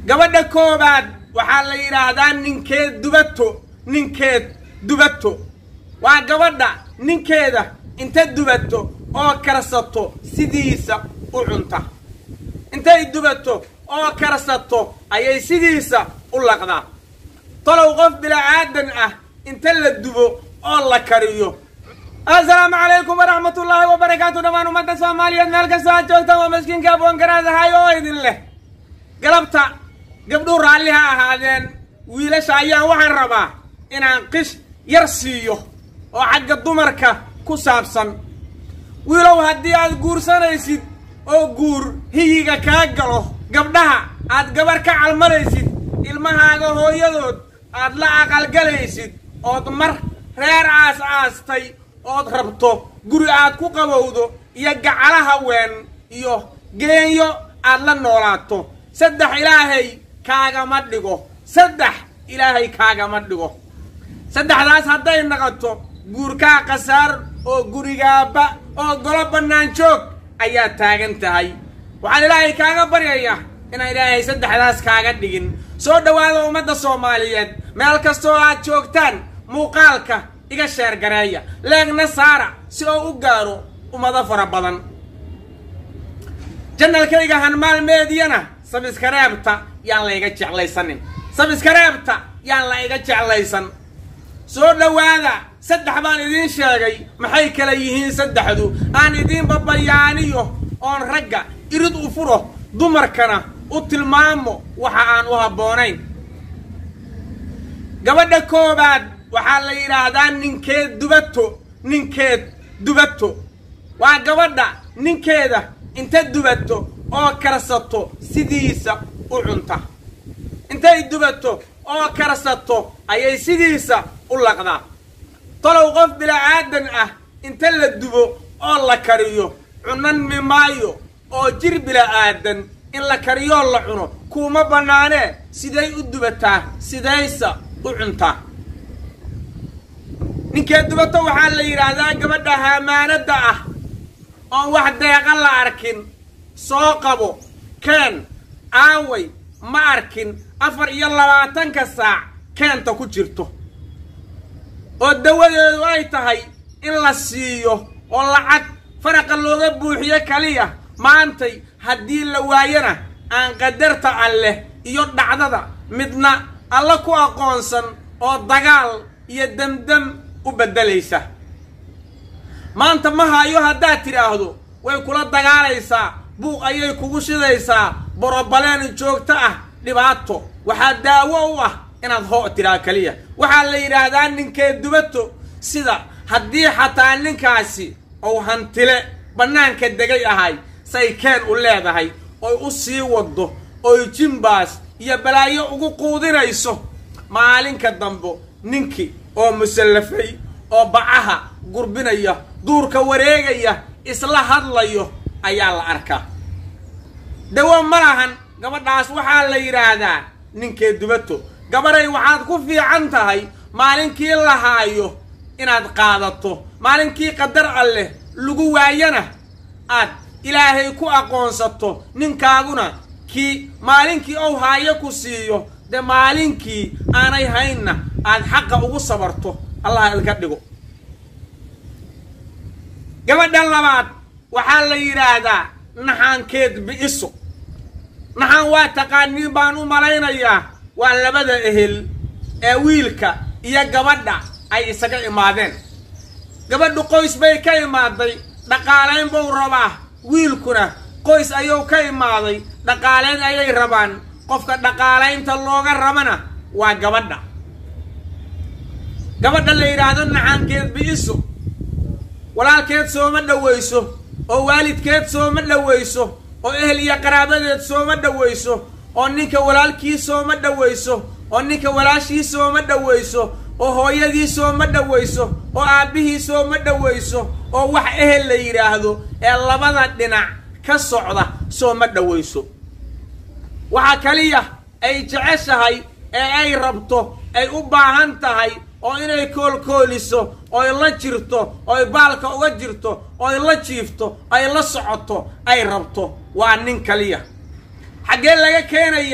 gabadha koobaad waxaa la yidhaahdaa ninkeed dubato ninkeed dubato waa gabadha ninkeeda inta dubato oo karsato sidiisa u cunta intay dubato oo karsato ayay sidiisa u laqdaa talow qof bila'aadan ah inta la dubo oo la kariyo assalaamu calaykum waraxmatullaahi wabarakaatu dhammaan ummadda soomaaliyeed meel kastoo aad joogtaan waa maskiinka aboongaraadahay oo idin leh galabta gabdhuu raalli ha ahaadeen wiilasha ayaan waxaan rabaa inaan qish yar siiyo oo xagga dumarka ku saabsan wiilow haddii aad guursanaysid oo guur hiyiga kaa galo gabdhaha aad gabar ka calmanaysid ilmahaaga hooyadood aad la aqalgalaysid ood mar reer aas aastay ood rabto guri aad ku qabowdo iyo gacala haween iyo geenyo aad la noolaato saddex ilaahay kaagama dhigo saddex ilaahay kaagama dhigo saddexdaas hadday naqoto guurkaa khasaar oo gurigaaba oo golo bannaan joog ayaa taagan tahay waxaan ilaahay kaaga baryayaa inaan ilaahay saddexdaas kaaga dhigin soo dhowaada ummadda soomaaliyeed meel kastoo aad joogtaan muuqaalka iga sheergareeya leegna saara si oo u gaaro ummado fara badan janalkayga hanmaalmeediyana sabiskareebta yaan la iga jeclaysanin sabiskareebta yaan la iga jeclaysan soo dhowaada saddex baan idiin sheegay maxay kala yihiin saddexdu aan idiinba bayaaniyo oon ragga irid u furo dumarkana u tilmaamo waxa aan u habboonayn gabadha koobaad waxaa la yidhaahdaa ninkeed dubato ninkeed dubato waa gabadha ninkeeda inta dubato oo karsato sidiisa u cunta intay dubato oo karsato ayay sidiisa u laqdaa talow qof bila'aadan ah inta la dubo oo la kariyo cunan mimaayo oo jir bila'aadan in la kariyoo la cuno kuuma bannaanee siday u dubataa sidaysa u cuntaa ninkee dubato waxaa la yidhaahdaa gabadha haamaanadda ah oon wax deeqa la arkin soo qabo keen aaway ma arkin afar iyo labaatanka saac keenta ku jirto oo dawadeedu ay tahay in la siiyo oo lacag faraqa looga buuxiyo kaliya maantay haddii la waayana aan qadarta alleh iyo dhacdada midna alla ku aqoonsan oo dagaal iyo demdem u beddelaysa maanta ma hayo haddaad tidhaahdo way kula dagaalaysaa buuq ayay kugu shidaysaa borobaleen joogto ah dhibaato waxaa daawo u ah inaad hoo tidhaa keliya waxaa la yidhaahdaa ninkee dubato sida haddii xataa ninkaasi ou hantile bannaanka degay ahay say keen u leedahay oy u sii waddo oy jimbaas iyo balaayo ugu quudinayso maalinka dambo ninkii oo musallafay oo bacaha gurbinaya duurka wareegaya isla hadlayo ayaa la arkaa dawo ma lahan gabadhaas waxaa la yidhaahdaa ninkee dubato gabaday waxaad ku fiican tahay maalinkii la haayo inaad qaadato maalinkii qadar alleh lagu waayana aad ilaahay ku aqoonsato ninkaaguna kii maalinkii ou haayo ku siiyo dee maalinkii aanay haynna aad xaqa ugu sabarto allah idka dhigo gabadha labaad waxaa la yidhaahdaa naxaankeed bi'iso naxaan waa taqaaniin baan u malaynayaa waa labada ehel ee wiilka iyo gabadha ay isaga imaadeen gabadhu qoys bay ka imaaday dhaqaalayn buu rabaa wiilkuna qoys ayuu ka imaaday dhaqaalayn ayay rabaan qofka dhaqaalaynta looga rabana waa gabadha gabadha la yidhaahdo naxaankeed bi'iso walaalkeed sooma dhowayso oo waalidkeed sooma dhowayso oo ehel iyo qaraabadeed sooma dhowayso oo ninka walaalkii sooma dhowayso oo ninka walaashii sooma dhowayso oo hooyadii sooma dhowayso oo aabbihii sooma dhowayso oo wax ehel la yidhaahdo ee labada dhinac ka socda sooma dhowayso waxaa kaliya ay jeceshahay ee ay rabto ay u baahan tahay oo inay koolkooliso oy la jirto oy baalka uga jirto oy la jiifto ay la socoto ay rabto waa nin kaliya xaggee laga keenayaa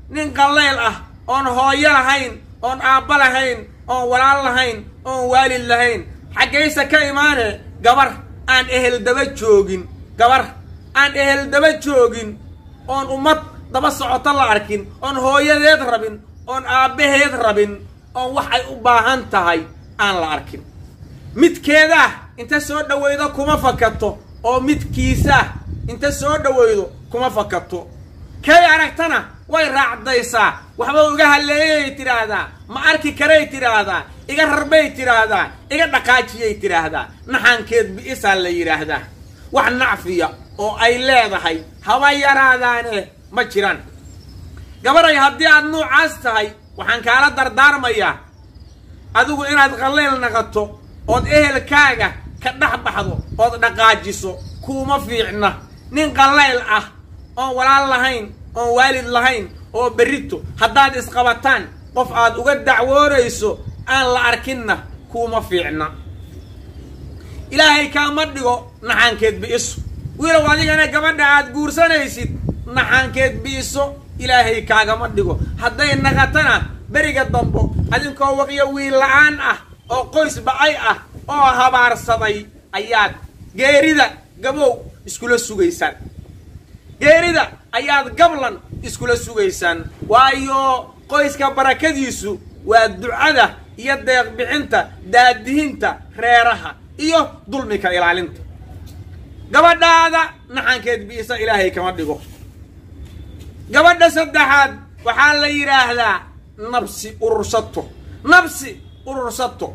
nin qallayl ah oon hooyo lahayn oon aabba lahayn oon walaal lahayn oon waalid lahayn xaggayse ka imaane gabar aan ehel daba joogin gabar aan ehel daba joogin oon ummad daba socoto la arkin oon hooyadeed rabin oon aabbaheed rabin oon wax ay u baahan tahay aan la arkin midkeedaah inta soo dhowaydo kuma fakato oo midkiisaah inta soo dhowaydo kuma fakato kay aragtana way raacdaysaa waxba iga halleeyay tidhaahdaa ma arki karay tidhaahdaa iga rarbay tidhaahdaa iga dhaqaajiyay tidhaahdaa naxankeed bi'isaa la yidhaahdaa wax nacfiya oo ay leedahay haba yaraadaane ma jiraan gabaray haddii aad nuucaas tahay waxaan kaala dardaarmayaa adigu inaad qallayl naqato ood ehelkaaga ka dhex baxdo ood dhaqaajiso kuuma fiicna nin qallayl ah oon walaal lahayn oon waalid lahayn oo berrito haddaad isqabataan qof aad uga dacwoonayso aan la arkinna kuuma fiicna ilaahay kaama dhigo naxaankeed bi'iso wiilow adigana gabadha aad guursanaysid naxaankeed bi'iso ilaahay kaagama dhigo hadday naqatana beriga dambo adinkoo waqiyo wiil la-aan ah oo qoys bacay ah oo habaarsaday ayaad geerida gabow iskula sugaysaan geerida ayaad gablan iskula sugaysaan waayo qoyska barakadiisu waa ducada iyo deeqbixinta daadihinta reeraha iyo dulmika ilaalinta gabadhaada naxankeed biisa ilaahay kama dhigo gabadha saddexaad waxaa la yidhaahdaa nabsi urursato nabsi urursato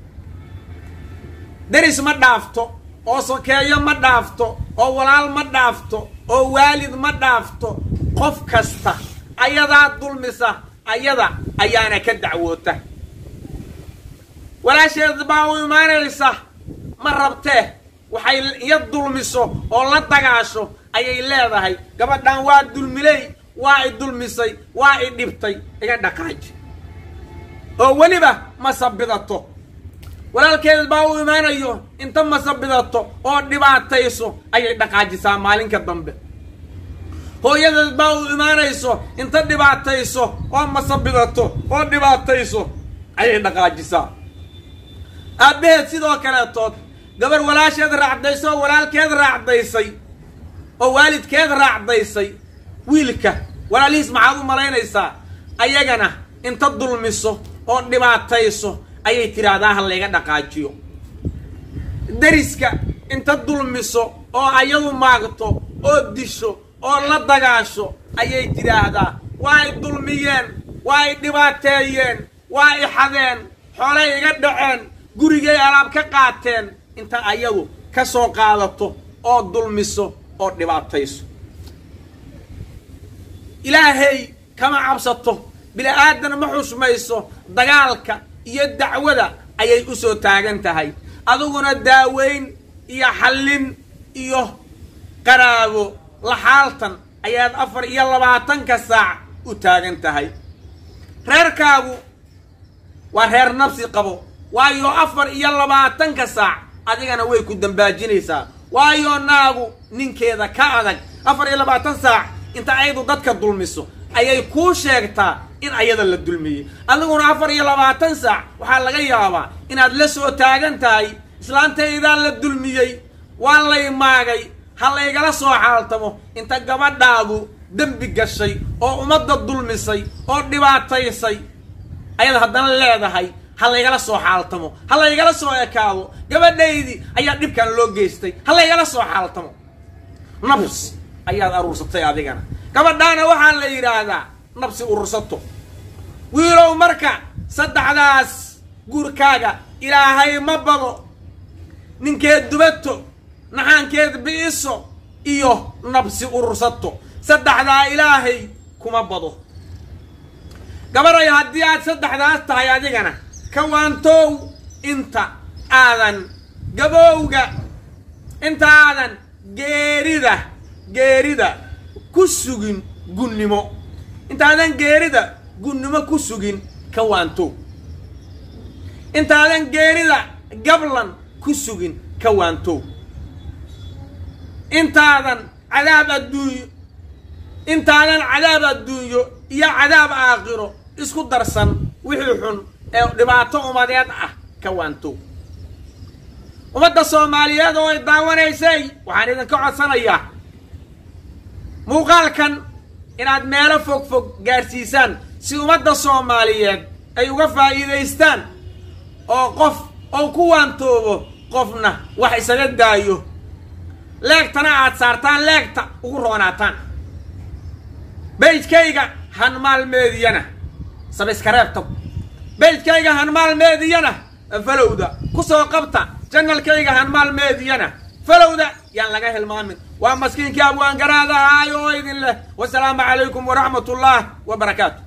deris ma dhaafto oo sokeeyo ma dhaafto oo walaal ma dhaafto oo waalid ma dhaafto qof kasta ayadaa dulmisa ayada ayaana ka dacwoota walaasheed baa u imaanaysa ma rabtee waxay iya dulmiso oo la dagaasho ayay leedahay gabadhan waa dulmiley waa i dulmisay waa i dhibtay iga dhaqaaji oo weliba ma sabidato walaalkeed baa u imaanayo inta masabidato oo dhibaatayso ayay dhaqaajisaa maalinka dambe hooyadeed baa u imaanayso inta dhibaatayso oo masabidato oo dhibaatayso ayay dhaqaajisaa aabbaheed sidoo kaleetood gabar walaasheed raacdayso oo walaalkeed raacdaysay oo waalidkeed raacdaysay wiilka walaalihiis maxaad u malaynaysaa ayagana inta dulmiso oo dhibaatayso ayay tidhaahdaa ha layga dhaqaajiyo deriska inta dulmiso oo ayadu maagto oo disho oo la dagaasho ayay tidhaahdaa waa i dulmiyeen waa i dhibaateeyeen waa i xadeen xoolay iga dhaceen gurigay alaab ka qaateen inta ayadu ka soo qaadato oo dulmiso oo dhibaatayso ilaahay kama cabsato bini-aadan ma xusmayso dagaalka iyo dacwada ayay u soo taagan tahay adiguna daaweyn iyo xallin iyo qaraabo laxaaltan ayaad afar iyo labaatanka saac u taagan tahay reerkaagu waa reer nabsi qabo waayo afar iyo labaatanka saac adigana way ku dambaajinaysaa waayo naagu ninkeeda ka adag afar iyo labaatan saac inta ayadu dadka dulmiso ayay kuu sheegtaa in ayada la dulmiyey adiguna afar iyo labaatan saac waxaa laga yaabaa inaad la soo taagan tahay islaantaydaa la dulmiyey waa lay maagay ha laygala soo xaaltamo inta gabadhaadu dembi gashay oo ummadda dulmisay oo dhibaataysay ayada haddana leedahay ha laygala soo xaaltamo ha laygala soo ekaado gabadhaydii ayaa dhibkan loo geystay ha laygala soo xaaltamo nabs ayaad aruursatay adigana gabadhaana waxaa la yidhaahdaa nabsi urursato wiilow marka saddexdaas guurkaaga ilaahay ma bado ninkeed dubato naxaankeed bi'iso iyo nabsi urursato saddexdaa ilaahay kuma bado gabaday haddii aad saddexdaas tahay adigana ka waantoow inta aadan gabowga inta aadan geerida geerida ku sugin gunnimo intaadan geerida gunnimo ku sugin ka waantoow intaadan geerida gablan ku sugin ka waantoow intaadan cadaab adduunyo intaadan cadaab adduunyo iyo cadaab aakhiro isku darsan wixii xun ee dhibaato umadeed ah ka waanto ummadda soomaaliyeed oo ay daawanaysay waxaan idinka codsanayaa muuqaalkan inaad meelo fog fog gaadhsiisaan si ummadda soomaaliyeed ay uga faa'iidaystaan oo qof ou ku waantoobo qofna wax isaga daayo leegtana aad saartaan leegta ugu roonaataan beydkayga hanmaalmeediyana sabiskareebta beydkayga hanmaalmeediyana falowda ku soo qabta janalkayga hanmaalmeediyana falowda yaan laga hilmaamin waa maskiinkii abwaangaraadahaay oo idin leh wasalaamu calaykum waraxmat ullah wa barakaatu